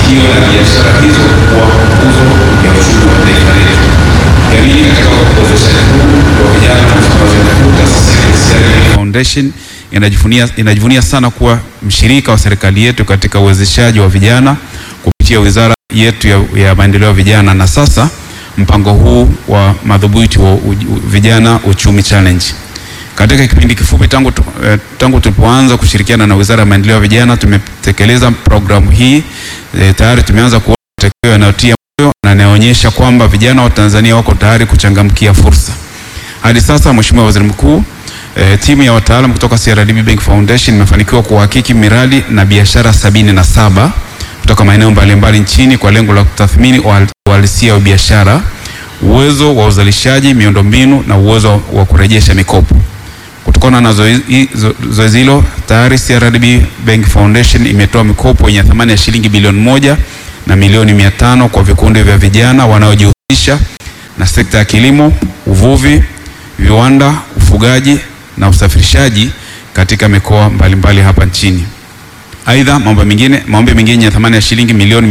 mafanikio na biashara hizo kuwa nguzo ya uchumi wa taifa letu. Jamii katika uwezeshaji huu wa vijana na usambazaji huu, taasisi ya KCRA Foundation inajivunia, inajivunia sana kuwa mshirika wa serikali yetu katika uwezeshaji wa vijana kupitia wizara yetu ya, ya maendeleo ya vijana na sasa mpango huu wa madhubuti wa u, u, vijana uchumi challenge. Katika kipindi kifupi tangu, tu- eh, tangu tulipoanza kushirikiana na wizara ya maendeleo ya vijana tumetekeleza programu hii eh, tayari tumeanza kuona matokeo yanayotia moyo na yanayoonyesha kwamba vijana wa Tanzania wako tayari kuchangamkia fursa. Hadi sasa Mheshimiwa Waziri Mkuu, eh, timu ya wataalamu kutoka CRDB Bank Foundation imefanikiwa kuhakiki miradi na biashara sabini na saba kutoka maeneo mbalimbali nchini kwa lengo la kutathmini uhal- uhalisia wa biashara, uwezo wa uzalishaji, miundombinu na uwezo wa kurejesha mikopo. Kutokana na zoezi zo- zoezi hilo tayari CRDB Bank Foundation imetoa mikopo yenye thamani ya shilingi bilioni moja na milioni mia tano kwa vikundi vya vijana wanaojihusisha na sekta ya kilimo, uvuvi, viwanda, ufugaji na usafirishaji katika mikoa mbalimbali hapa nchini. Aidha, mambo mengine maombi mengine ya thamani ya shilingi milioni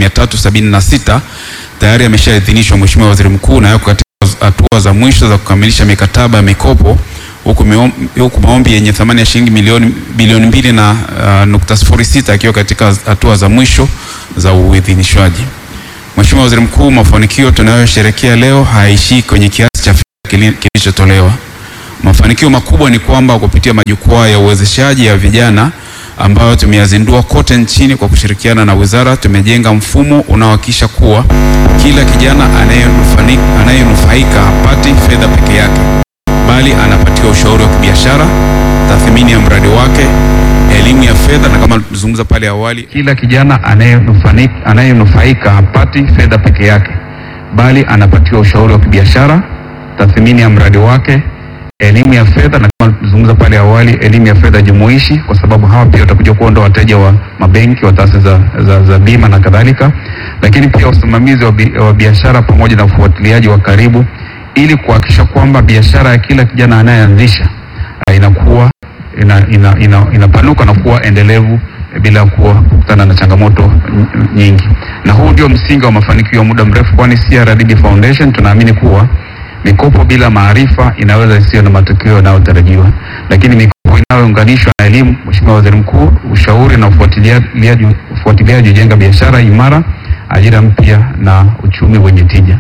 376 tayari yameshaidhinishwa Mheshimiwa Waziri Mkuu na yako katika hatua za mwisho za kukamilisha mikataba ya mikopo huku, miom- huku maombi yenye thamani ya shilingi milioni bilioni mbili na uh, nukta sifuri sita akiwa katika hatua za mwisho za uidhinishwaji. Mheshimiwa Waziri Mkuu, mafanikio tunayosherehekea leo hayaishii kwenye kiasi cha fedha kili- kilichotolewa. Mafanikio makubwa ni kwamba kupitia majukwaa ya uwezeshaji ya vijana ambayo tumeyazindua kote nchini kwa kushirikiana na wizara, tumejenga mfumo unaohakikisha kuwa kila kijana anayenufani- anayenufaika hapati fedha peke yake, bali anapatiwa ushauri wa kibiashara, tathmini ya mradi wake, elimu ya fedha na kama tulizungumza pale awali, kila kijana anayenufani- anayenufaika hapati fedha peke yake, bali anapatiwa ushauri wa kibiashara, tathmini ya mradi wake, elimu ya fedha na kama tulizungumza pale awali, elimu ya fedha jumuishi, kwa sababu hawa pia watakuja kuwa ndo wateja wa mabenki, wa taasisi za, za, za bima na kadhalika, lakini pia usimamizi wa, bi, wa biashara pamoja na ufuatiliaji wa karibu ili kuhakikisha kwamba biashara ya kila kijana anayeanzisha uh, inakuwa ina, ina, ina, inapanuka na kuwa endelevu eh, bila kuwa kukutana na changamoto n- nyingi, na huu ndio msingi wa mafanikio ya muda mrefu, kwani CRDB Foundation tunaamini kuwa mikopo bila maarifa inaweza isiyo na matokeo yanayotarajiwa, lakini mikopo inayounganishwa na elimu, Mheshimiwa Waziri Mkuu, ushauri na ufuatiliaji ufuatiliaji hujenga biashara imara, ajira mpya na uchumi wenye tija.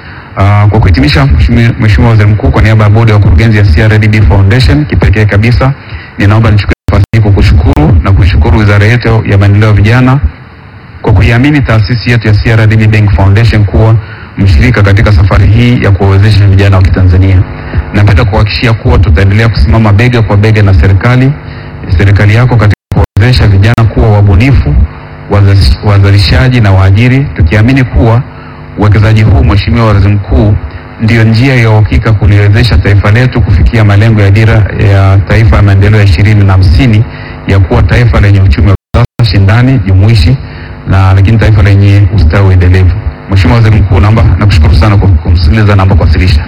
Uh, kwa kuhitimisha, Mheshimiwa Mheshimiwa Waziri Mkuu, kwa niaba ya bodi ya wakurugenzi ya CRDB Foundation, kipekee kabisa ninaomba nichukue nafasi hii kukushukuru na kuishukuru wizara yetu ya maendeleo ya vijana kwa kuiamini taasisi yetu ya CRDB Bank Foundation kuwa mshirika katika safari hii ya kuwawezesha vijana wa Kitanzania. Napenda kuhakikishia kuwa tutaendelea kusimama bega kwa bega na serikali serikali yako katika kuwawezesha vijana kuwa wabunifu, wazalish- wazalishaji na waajiri, tukiamini kuwa uwekezaji huu, Mheshimiwa Waziri Mkuu, ndiyo njia ya uhakika kuliwezesha taifa letu kufikia malengo ya dira ya taifa ya maendeleo ya ishirini na hamsini ya kuwa taifa lenye uchumi wa kisasa, shindani, jumuishi na lakini taifa lenye ustawi endelevu. Mheshimiwa Waziri Mkuu, naomba nakushukuru sana kwa kumsikiliza, naomba kuwasilisha.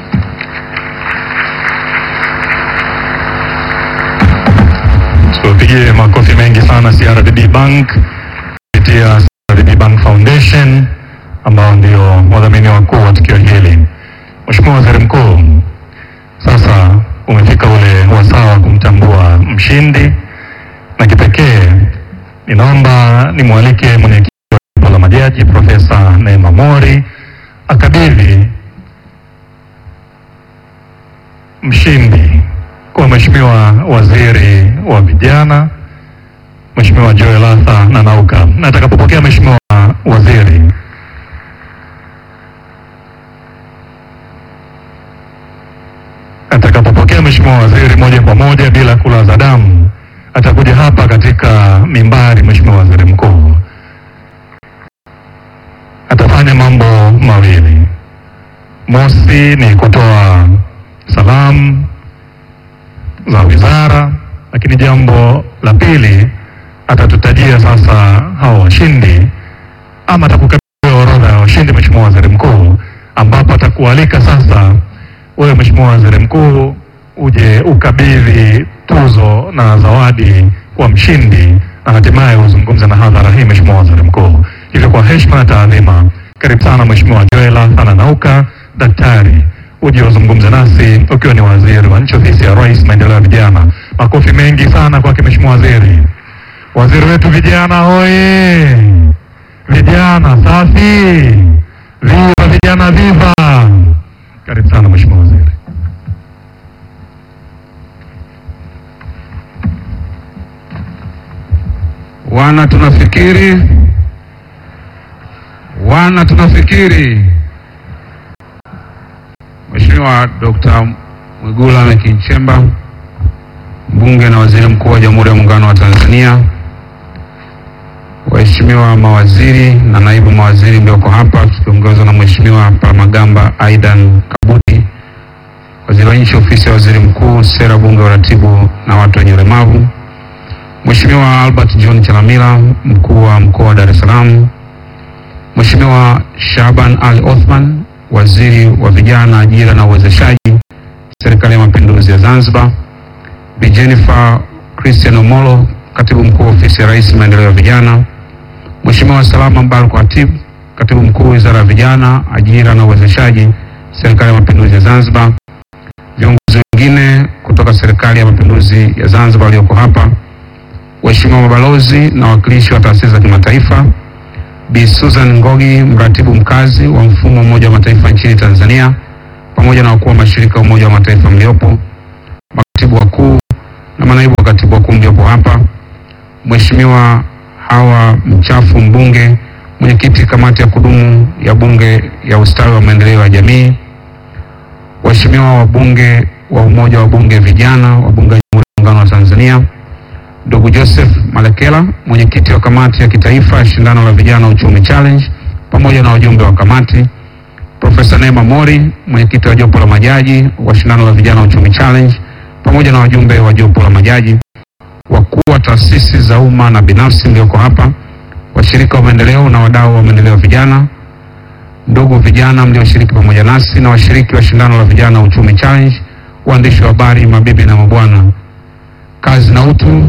Tupigie makofi mengi sana CRDB Bank kupitia CRDB Bank Foundation ambao ndio wadhamini wakuu wa tukio hili. Mheshimiwa Waziri Mkuu, sasa umefika ule wasaa wa kumtambua mshindi, na kipekee ninaomba nimwalike mwenyekiti wa jopo la majaji Profesa Neema Mori akabidhi mshindi kwa Mheshimiwa Waziri wa Vijana, Mheshimiwa Joel Arthur Nanauka. Na atakapopokea Mheshimiwa Waziri, atakapopokea Mheshimiwa Waziri moja kwa moja bila kulaza damu, atakuja hapa katika mimbari. Mheshimiwa Waziri Mkuu atafanya mambo mawili. Mosi ni kutoa salamu za wizara, lakini jambo la pili atatutajia sasa hao washindi, ama atakukabidhi orodha ya washindi, Mheshimiwa Waziri Mkuu, ambapo atakualika sasa wewe Mheshimiwa Waziri Mkuu uje ukabidhi tuzo na zawadi kwa mshindi na hatimaye uzungumze na hadhara hii, Mheshimiwa Waziri Mkuu. Hivyo kwa heshima na taadhima, karibu sana Mheshimiwa Joel Athana Nauka, daktari, uje uzungumze nasi ukiwa ni waziri wa nchi ofisi ya Rais maendeleo ya vijana. Makofi mengi sana kwake Mheshimiwa Waziri. Waziri wetu vijana hoye! Vijana safi! Viva vijana, viva! Karibu sana Mheshimiwa Waziri. Wana tunafikiri, wana tunafikiri. Mheshimiwa Dr. Mwigulu Lameck Nchemba, mbunge na waziri mkuu wa Jamhuri ya Muungano wa Tanzania, waheshimiwa mawaziri na naibu mawaziri mlioko hapa tukiongozwa na Mheshimiwa Palamagamba Aidan Kabuti, waziri wa nchi ofisi ya waziri mkuu, sera, bunge, uratibu na watu wenye ulemavu, Mheshimiwa Albert John Chalamila, mkuu wa mkoa wa Dar es Salaam, Mheshimiwa Shaban Ali Othman, waziri wa vijana, ajira na uwezeshaji, serikali ya mapinduzi ya Zanzibar, Bi Jennifer Christian Omolo, katibu mkuu ofisi ya rais maendeleo ya vijana, Mheshimiwa Salama Mbaruku Hatib, katibu mkuu wizara ya vijana, ajira na uwezeshaji, serikali ya mapinduzi ya Zanzibar, viongozi wengine kutoka serikali ya mapinduzi ya Zanzibar walioko hapa, waheshimiwa mabalozi na wawakilishi wa taasisi za kimataifa, Bi Susan Ngogi, mratibu mkazi wa mfumo wa Umoja wa Mataifa nchini Tanzania, pamoja na wakuu wa mashirika ya Umoja wa Mataifa mliopo, makatibu wakuu na manaibu wa katibu wakuu mliopo hapa, Mheshimiwa Hawa Mchafu, mbunge mwenyekiti kamati ya kudumu ya Bunge ya ustawi wa maendeleo ya jamii, waheshimiwa wabunge wa Umoja wa Bunge vijana wa Bunge la Jamhuri ya Muungano wa Tanzania, ndugu Joseph Malekela, mwenyekiti wa kamati ya kitaifa ya shindano la vijana uchumi challenge, pamoja na wajumbe wa kamati, Profesa Neema Mori, mwenyekiti wa jopo la majaji wa shindano la vijana uchumi challenge, pamoja na wajumbe wa jopo la majaji, wakuu wa taasisi za umma na binafsi mlioko hapa, washirika wa maendeleo na wadau wa maendeleo ya vijana, ndugu vijana mlioshiriki pamoja nasi na washiriki wa shindano la vijana uchumi challenge, waandishi wa habari, mabibi na mabwana, kazi na utu.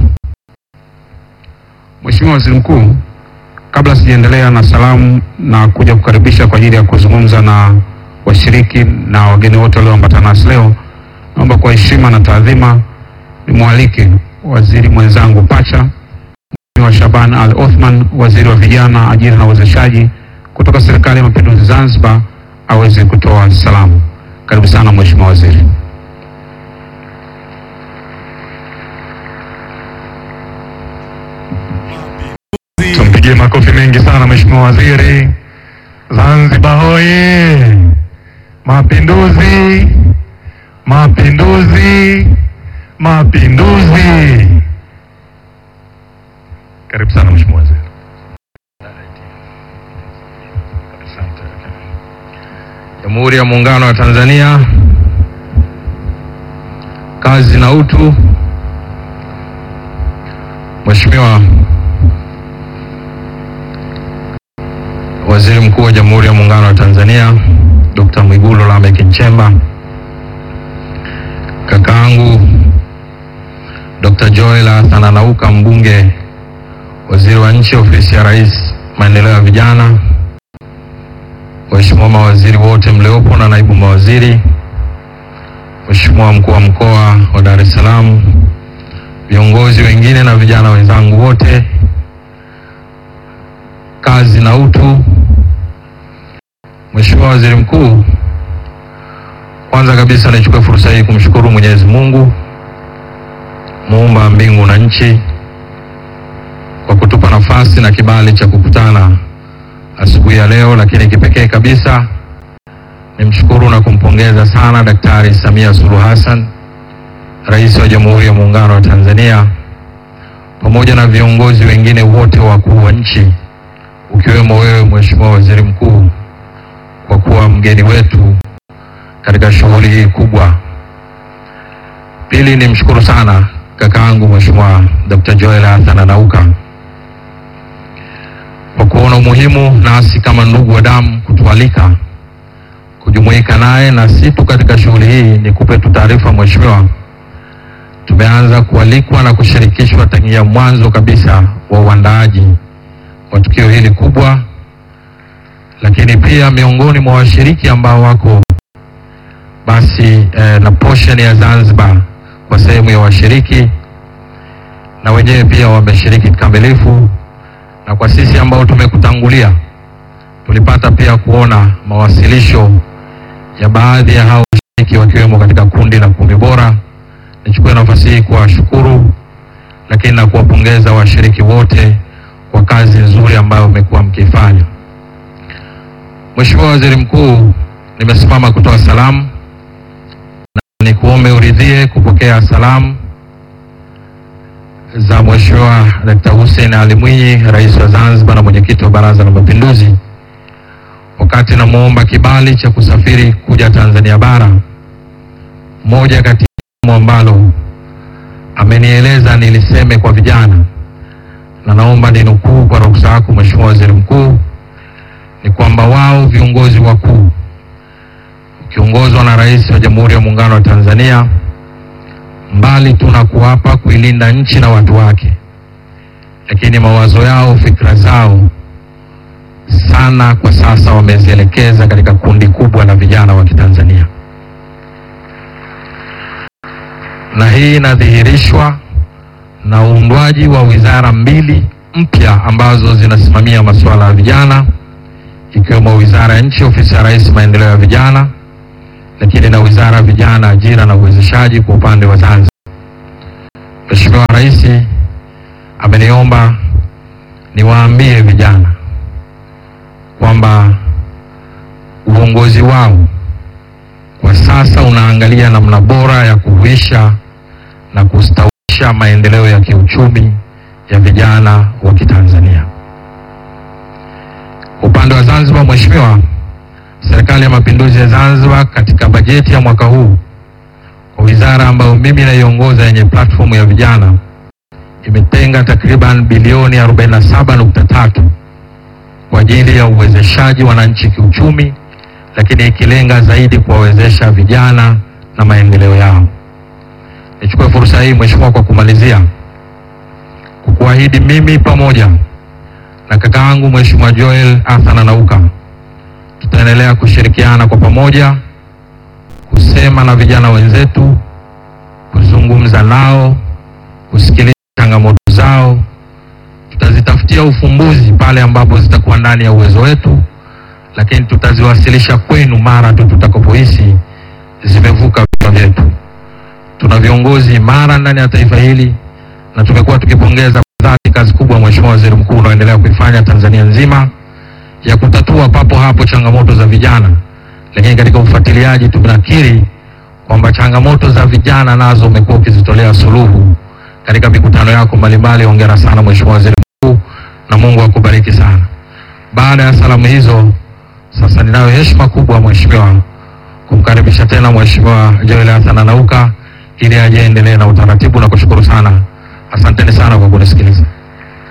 Mheshimiwa Waziri Mkuu, kabla sijaendelea na salamu na kuja kukaribisha kwa ajili ya kuzungumza na washiriki na wageni wote walioambatana nasi leo, naomba kwa heshima na taadhima nimwalike waziri mwenzangu pacha Mheshimiwa Shaban Al Othman, waziri wa vijana, ajira na uwezeshaji kutoka Serikali ya Mapinduzi Zanzibar, aweze kutoa salamu. Karibu sana Mheshimiwa Waziri. Tumpigie makofi mengi sana Mheshimiwa Waziri. Zanzibar hoye! Mapinduzi! Mapinduzi! Mapinduzi! Karibu sana Mheshimiwa Waziri. Jamhuri ya Muungano wa Tanzania, kazi na utu. Mheshimiwa Waziri Mkuu wa Jamhuri ya Muungano wa Tanzania Dr. Mwigulu Lameck Nchemba, kakaangu Dr. Joel Athana Nauka, mbunge, waziri wa nchi ofisi ya Rais maendeleo ya vijana, waheshimiwa mawaziri wote mliopo na naibu mawaziri, Mheshimiwa mkuu wa mkoa wa Dar es Salaam, viongozi wengine na vijana wenzangu wote, kazi na utu. Mheshimiwa Waziri Mkuu, kwanza kabisa nichukue fursa hii kumshukuru Mwenyezi Mungu muumba mbingu na nchi kwa kutupa nafasi na kibali cha kukutana asubuhi ya leo, lakini kipekee kabisa nimshukuru na kumpongeza sana Daktari Samia Suluhu Hassan, Rais wa Jamhuri ya Muungano wa Tanzania, pamoja na viongozi wengine wote wakuu wa nchi, ukiwemo wewe Mheshimiwa Waziri Mkuu, kwa kuwa mgeni wetu katika shughuli hii kubwa. Pili, nimshukuru sana kakaangu Mheshimiwa Dr. Joel Athana Nauka kwa kuona umuhimu nasi kama ndugu wa damu kutualika kujumuika naye, na si tu katika shughuli hii. Nikupe tu taarifa Mheshimiwa, tumeanza kualikwa na kushirikishwa tangia mwanzo kabisa wa uandaaji wa tukio hili kubwa lakini pia miongoni mwa washiriki ambao wako basi eh, na portion ya Zanzibar kwa sehemu ya washiriki na wenyewe pia wameshiriki kikamilifu, na kwa sisi ambao tumekutangulia tulipata pia kuona mawasilisho ya baadhi ya hao washiriki wakiwemo katika kundi la kumi bora. Nichukue nafasi hii kuwashukuru, lakini na kuwapongeza washiriki wote kwa kazi nzuri ambayo mmekuwa mkifanya. Mheshimiwa Waziri Mkuu, nimesimama kutoa salamu na nikuombe uridhie kupokea salamu za Mheshimiwa Dkt. Hussein Ali Mwinyi, Rais wa Zanzibar na mwenyekiti wa Baraza la Mapinduzi, wakati namwomba kibali cha kusafiri kuja Tanzania bara. Moja kati ya jambo ambalo amenieleza niliseme kwa vijana, na naomba ninukuu kwa ruhusa yako Mheshimiwa Waziri Mkuu, ni kwamba wao viongozi wakuu ukiongozwa na Rais wa Jamhuri ya Muungano wa Tanzania, mbali tu na kuwapa kuilinda nchi na watu wake, lakini mawazo yao, fikra zao sana kwa sasa wamezielekeza katika kundi kubwa la vijana wa Kitanzania, na hii inadhihirishwa na uundwaji wa wizara mbili mpya ambazo zinasimamia masuala ya vijana, ikiwemo Wizara ya Nchi, Ofisi ya Rais, Maendeleo ya Vijana, lakini na Wizara ya Vijana, Ajira na Uwezeshaji kwa upande wa Zanzibar. Mheshimiwa Rais ameniomba niwaambie vijana kwamba uongozi wao kwa sasa unaangalia namna bora ya kuhuisha na kustawisha maendeleo ya kiuchumi ya vijana wa Kitanzania. Upande wa Zanzibar, Mheshimiwa, Serikali ya Mapinduzi ya Zanzibar katika bajeti ya mwaka huu kwa wizara ambayo mimi naiongoza yenye platform ya vijana imetenga takriban bilioni 47.3 kwa ajili ya uwezeshaji wananchi kiuchumi, lakini ikilenga zaidi kuwawezesha vijana na maendeleo yao. Nichukue fursa hii Mheshimiwa, kwa kumalizia, kukuahidi mimi pamoja na kaka yangu Mheshimiwa Joel Arthur Nanauka tutaendelea kushirikiana kwa pamoja kusema na vijana wenzetu, kuzungumza nao, kusikiliza changamoto zao. Tutazitafutia ufumbuzi pale ambapo zitakuwa ndani ya uwezo wetu, lakini tutaziwasilisha kwenu mara tu tutakapohisi zimevuka vichwa vyetu. Tuna viongozi imara ndani ya taifa hili na tumekuwa tukipongeza kwa dhati kazi kubwa Mheshimiwa Waziri Mkuu unaoendelea kuifanya Tanzania nzima ya kutatua papo hapo changamoto za vijana, lakini katika ufuatiliaji tunakiri kwamba changamoto za vijana nazo umekuwa ukizitolea suluhu katika mikutano yako mbalimbali. Hongera sana Mheshimiwa Waziri Mkuu na Mungu akubariki sana. Baada ya salamu hizo, sasa ninayo heshima kubwa Mheshimiwa kumkaribisha tena Mheshimiwa Joel Hassan Nanauka ili aje endelee na utaratibu na kushukuru sana. Asanteni sana kwa kunisikiliza.